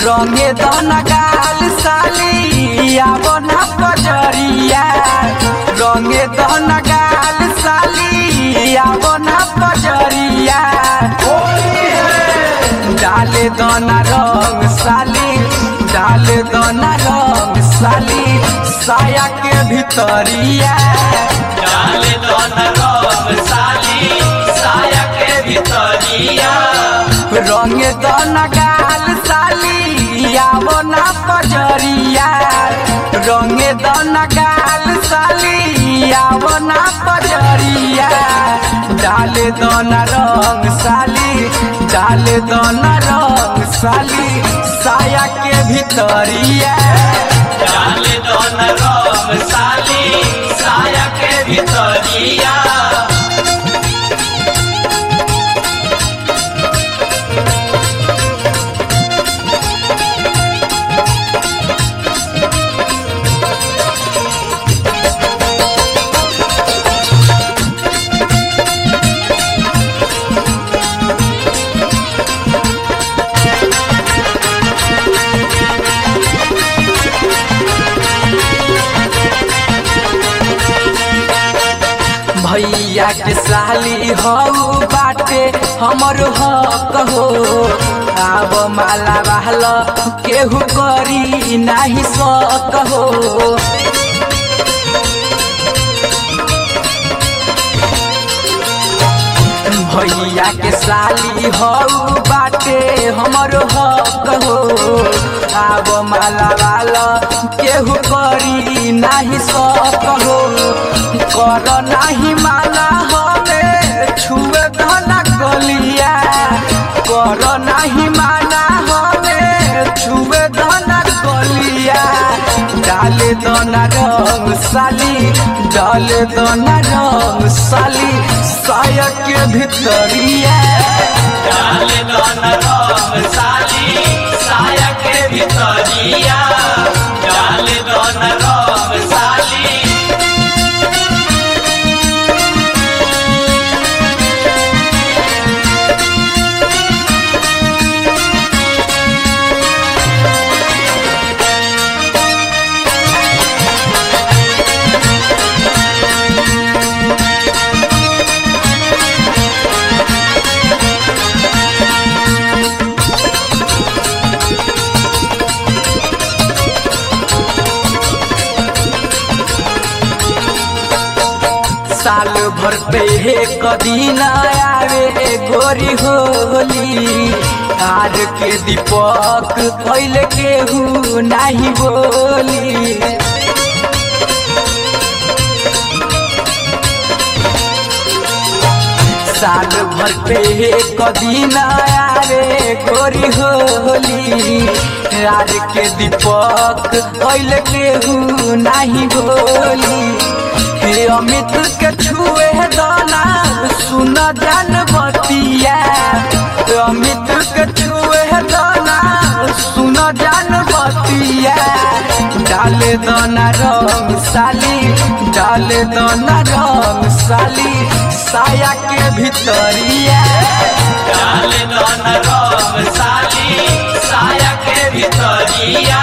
रंगे दन गाल साली आवो ना पजरिया रंगे दन गाल साली आवो ना पजरिया डाले दना रंग साली डाले दना रंग साली साया के भीतरिया डाले दोन रंग साली साया के भीतरिया रंग दन गाल साली आवो ना पजरिया रंग दन गाल साली आवो ना पजरिया डाले दन रंग साली डाले दन रंग साली साया के भीतरिया डाले दोन रंग साली साया के भीतरिया भैया के साली हऊ बाटे हमर हक हो आब माला बहल केहू करी नाही सक हो भैया के साली हऊ बाटे हमर हक हो आब माला वाला केहू करी नाही सक हो कर नाही माला हमे छुए धना गलिया कर नाही माला हमे छुए धना गलिया डाले दना रंग साली डाले दना रंग साली साया के भीतरिया डाले दोन रंग साली साया के भीतरिया डाले दोन रंग साली साल भर पे एक दिन आवे गोरी होली आर के दीपक कैले केहू नाही बोली साल भर पे एक दिन आवे गोरी होली आर के दीपक कैले केहू नाही बोली हे अमित के छुए दाना सुन जान बतिया हे अमित के छुए दाना सुन जान बतिया डाले दाना रंग साली डाले दाना रंग साली साया के भीतरिया डाले दोन रंग साली साया के भीतरिया